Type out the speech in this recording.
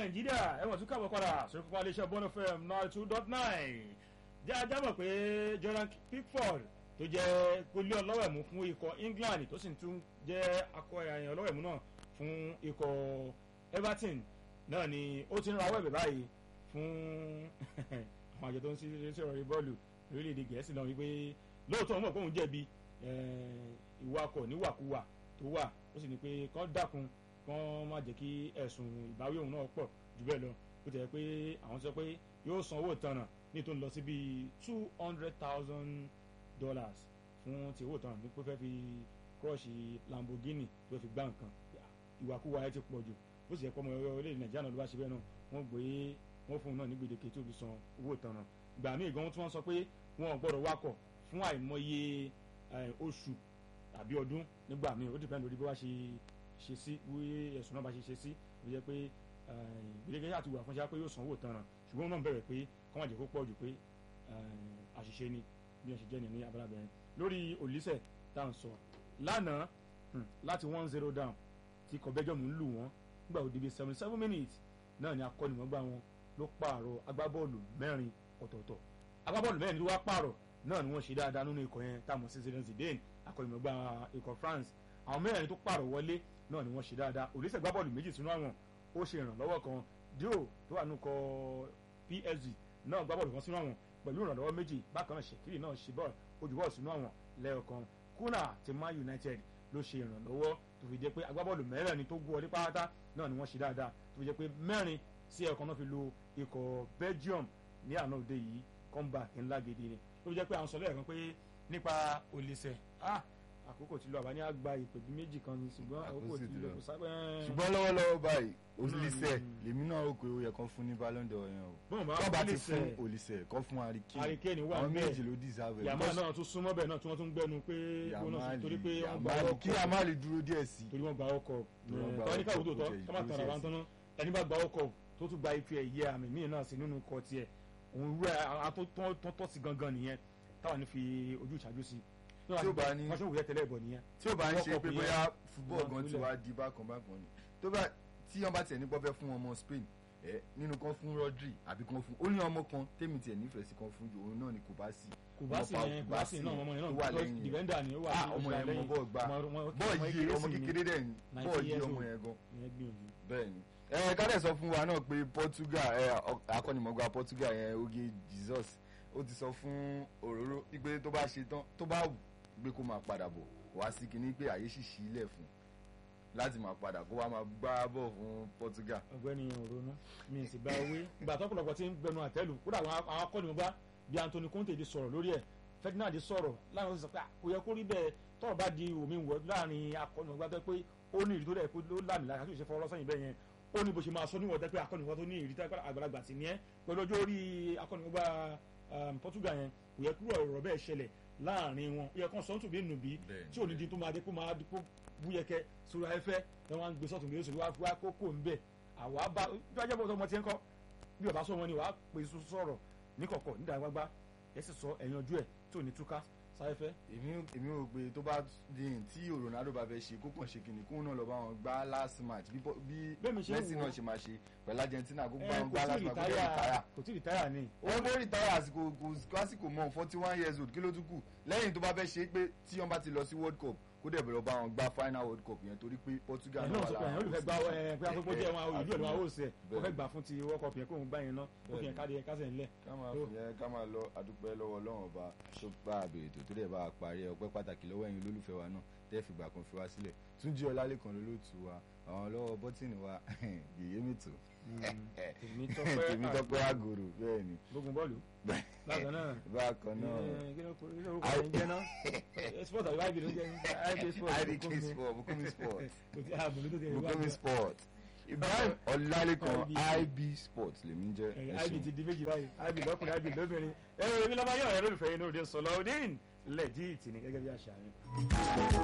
nàìjíríà ẹ̀wọ̀n tún káàbọ̀ padà sórí pápá iléeṣẹ́ bọ́n fm nine two dot nine jẹ́ ajá mọ̀ pé jordan pickford tó jẹ́ gólé ọlọ́wẹ̀mú fún ikọ̀ england tó sì tún jẹ́ akọ ẹ̀yàn ọlọ́wẹ̀mú náà fún ikọ̀ everton náà ni ó ti ń rawọ́ ẹ̀bẹ̀ báyìí fún àwọn àjọ tó ń ṣe ọ̀rọ̀ bọ́ọ̀lù orílẹ̀-èdè gẹ̀ẹ́sì náà wípé lóòótọ́ wọn mọ̀ pé òun jẹ̀bi ìwakọ̀ níwàkuwà tó wà ó sì ní pé kán dákun kán má jẹ́ kí ẹ̀sùn ìbáwí òun náà pọ̀ jù bẹ́ẹ̀ lọ ó tẹ̀ pé àwọn sọ pé yóò san owó ìtanràn ní tó ń lọ sí bíi two hundred thousand dollars fún ti owó ìtanràn ní pé fẹ́ fi crush lamborghini tó fi gbá nǹkan ìwàkuwà ẹ ti pọ̀ jù ó sì yẹ pé ọmọ orílẹ̀-èdè nàìjíríà náà ló bá ṣe bẹ́ẹ̀ náà wọ́n gbé wọ́n fún un náà ní gbèdéke tó fi san owó ìtanràn gbà míì gan tí wọ́n sọ pé wọn ò gbọ́dọ̀ wakọ̀ fún àìmọye oṣù tàbí ọdún nígbà míì ó dìpẹ́ lórí bí wọ́n ṣe ṣe sí bí ẹ̀sùn náà bá ṣe ṣe sí ó yẹ pé gbèdéke yàtọ̀ wà fún ṣe pé yóò san owó ìtanràn ṣùgbọ́n náà bẹ̀rẹ̀ pé kọ́ máa jẹ́ kó pọ̀ jù pé àṣìṣe ni bí wọ́n ṣe jẹ́ ní abala bẹ̀rẹ̀ lórí òlísẹ̀ tá à ń sọ lánàá láti one zero down tí kọ̀bẹ́jọ́mù ń lù wọ́n nígbà ó débi seventy seven minutes náà ni akọ́nìmọ̀gbà wọn ló pààrọ̀ agbábọ́ọ̀lù mẹ́rin ọ̀tọ̀ọ̀tọ̀ agbábọ́ọ̀lù mẹ́rin ló wá pààrọ̀ náà ni wọ́n ṣe dáadáa nínú ikọ̀ yẹn táwọn sí Zinedine Zidane akọ́nìmọ̀gbà ikọ̀ France àwọn mẹ́rin tó pààrọ̀ wọlé náà ni wọ́n ṣe dáadáa òlísẹ̀ gbábọ́ọ̀lù méjì sínú àwọn ó ṣe ìrànlọ́wọ́ kan Dio tó wà nínú kọ PSG náà gbábọ́ọ̀lù kan sínú àwọn pẹ̀lú ìrànlọ́wọ́ méjì bákan náà Shekiri náà ṣe bọ́ọ̀lù ojú bọ́ọ̀lù sínú àwọn lẹ́ẹ̀kan Kuna ti Man United ló ṣe ìrànlọ́wọ́ tó fi jẹ́ pé agbábọ́ọ̀lù mẹ́rẹ̀ẹ̀rin tó gún ọlé pátá náà ni wọ́n ṣe dáadáa tó fi jẹ́ pé mẹ́rin sí ẹ̀kan náà fi lo ikọ̀ Belgium ní àná òde yìí comeback ńlá gidi ni tó fi jẹ́ pé àwọn sọ lẹ́ẹ̀kan pé nípa Olise ah àkókò tí lọ àbá ní àgbà ìpèbí méjì kan ni ṣùgbọ́n àkókò tí lọ kò sábẹ́. ṣùgbọ́n lọ́wọ́lọ́wọ́ báyìí Olise lèmi náà rò pé ó yẹ kán fún ní Ballon d'Or yẹn o bọ́n bá kán bá ti Olise fún Olise kán fún Harry Kane wà àwọn bẹ́ẹ̀. méjì ló deserve ẹ̀. yàmá náà tún súnmọ́ bẹ́ẹ̀ náà tí wọ́n tún gbẹnu pé bónọ́sì torí pé wọ́n gba Yamali ọkọ̀ kí Yamali dúró díẹ̀ sí i. torí wọ́n gba ọkọ̀ Torí wọ́n gba tọ́wọ́n ní káwọ́ tó ọkọ̀, tọ́ kò jẹ́ tọ́ máa tọ̀rọ̀ ìdúró àwọn tọ́nà ẹni bá gba ọkọ̀ tó tún gba ife ẹ̀yẹ àmì míì náà sí nínú ikọ̀ tiẹ̀ òun rú ẹ̀ àtọ́tọ́ sí gangan nìyẹn táwọn ní fi ojú ìṣáájú sí Tí ó bá ní- wọ́n ṣe òwúrẹ́ tẹ́lẹ̀ bọ̀ nìyẹn tí ó bá ń ṣe World pé Cup bóyá yẹn, fúbọ̀ wọ́n gan ti kúlẹ̀. wá di bákan bákan ni tó bá tí wọ́n bá tiẹ̀ ní pọ́fẹ́ fún ọmọ Spain ẹ nínú kan fún Rodri àbí kan fún ó ní ọmọ kan tèmi tiẹ̀ nífẹ̀ẹ́ sí kan fún jù òun náà ni kò bá sí kò bá sí yẹn kò bá sí náà ọmọ yẹn tó náà wà because lẹ́yìn defender ni ó wà ah ní ọmọ oṣù yẹn mọ lẹ́yìn. bọ́ọ̀ gbá Ọmọ- ọmọ- bọ́ọ̀ ọmọ yìí kékeré ọmọ sì ni. kékeré dẹ̀ ni 90 bọ́ọ̀ yìí years ọmọ old. yẹn gan Ìyẹn gbìyànjú. bẹ́ẹ̀ ni ẹ kálẹ̀ sọ fún wa náà pé Portugal ẹ ọ- akọ́nimọ̀gbà Portugal yẹn Oge Jesus ó ti sọ fún òróró wípé tó bá ṣe tán tó bá wù pé kó máa padà bọ̀ wá sí kinní pé àyè sì ṣí ilẹ̀ fún láti máa padà kó wá máa gbá bọ̀ fún Portugal ọ̀gbẹ́ni òrónú mi ì sì gba owó ìgbà tó pọ̀lọpọ̀ tí ń gbẹnu àtẹ́lù kódà àwọn àwọn akọ́nimọ̀gbá bíi Anthony Conte ti sọ̀rọ̀ lórí ẹ̀ Ferdinand sọ̀rọ̀ láwọn sọ pé à, kò yẹ kó rí bẹ́ẹ̀ tọ́rọ̀ bá di omi wọ̀ láàrin akọ́nimọ̀gbá tó pé ó ní ìrì tó dẹ̀ pé ló lámì lára tó ṣe fọwọ́ sẹ́yìn bẹ́ẹ̀ yẹn ó ní bó ṣe máa sọ níwọ̀n tẹ́ pé akọ́nimọ̀gbá tó ní ìrì tẹ́ pé àgbàlagbà sì ní ẹ́ pẹ̀lú ọjọ́ orí akọ́nimọ̀gbá um, Portugal yẹn kò yẹ kúrò ọ̀rọ̀ bẹ́ẹ̀ ṣẹlẹ̀ láàrin wọn ó yẹ kán sọ́ńtù bí nùbí Bẹ́ẹ̀ni, tí ò ní di tó máa dé kó máa di kó búyẹkẹ sórí afẹ́fẹ́ ẹ wọn á gbé sọ́tún gbé sórí wá wá kókó ń bẹ̀ àwa bá bí wàá jẹ́ bọ́ ọmọ tí ń kọ́ bí ọba sọ wọn ni wàá pè é sọ̀rọ̀ níkọ̀kọ̀ nídàá gbágbá ẹ sì sọ ẹ̀yàn ojú ẹ̀ tí ò ní túká sáfẹ́fẹ́ èmi èmi rò pé tó bá di tí Ronaldo bá fẹ́ ṣe kó kàn ṣe kìnnì kóun náà lọ bá wọn gbá last match bí Pọ- bí Bẹ́ẹ̀ mi ṣe ń Messi wò ó. náà ṣe máa ṣe pẹ̀lú Argentina kó ẹ gbá wọn kò gbá tí last ì match kó dẹ̀ rìtáyà retire kò tí ì rìtáyà ni wọ́n bó retire àsìkò kò àsìkò mọ́ forty one years old kí ló tún kù lẹ́yìn tó bá fẹ́ ṣe pé tí wọ́n bá ti lọ sí world cup kó dẹ̀ bẹ̀rẹ̀ bá wọn gbá final world cup yẹn torí pé Portugal ẹ̀ náà náà wà sọ pé lára ẹ̀yàn olùfẹ́ gbá ẹ pé akókó jẹ́ wọn ìlú ẹ̀ lọ́wọ́ àwòsẹ̀ ó fẹ́ gbà fún ti World Cup yẹn kó òun gbá yẹn ná ó fi yẹn káde yẹn kásẹ̀ ńlẹ̀ ká máa fi yẹn ká máa lọ adúpẹ́ lọ́wọ́ Ọlọ́run ọba tó bá àbèrè tó tó dẹ̀ bá a parí ẹ̀ ọpẹ́ pàtàkì lọ́wọ́ ẹ̀yin olólùfẹ́ wa náà tẹ́ fìgbà kan fi wá sílẹ̀ Túnjí Ọlálékan lolóòtú wa àwọn lọ́wọ́ bọ́tìnì wa yèyé mìtò tèmi tọ́pẹ́ tèmi tọ́pẹ́ àgòrò bẹ́ẹ̀ ni gbógun bọ́ọ̀lù bákan náà bákan náà kí ló kí ló kọ́ ẹ̀ ń jẹ́ náà sport àbí ibi ló ń jẹ́ ibi sport idk sport Bukumi sport kò tí a bùnú tó ti ẹ̀ wá Bukumi sport Ibrahim Ọlálékan IB. IB sport lèmi jẹ́ ẹ ib ṣeun. ti di méjì báyìí ib lọkùnrin ib lóbìnrin ẹ ẹ èmi lọ́ba yọ̀ ẹ̀ lólùfẹ́ yín lóde sọ̀lọ́ ọdín lẹ́jì ìtì ní gẹ́gẹ́ bí àṣà yín.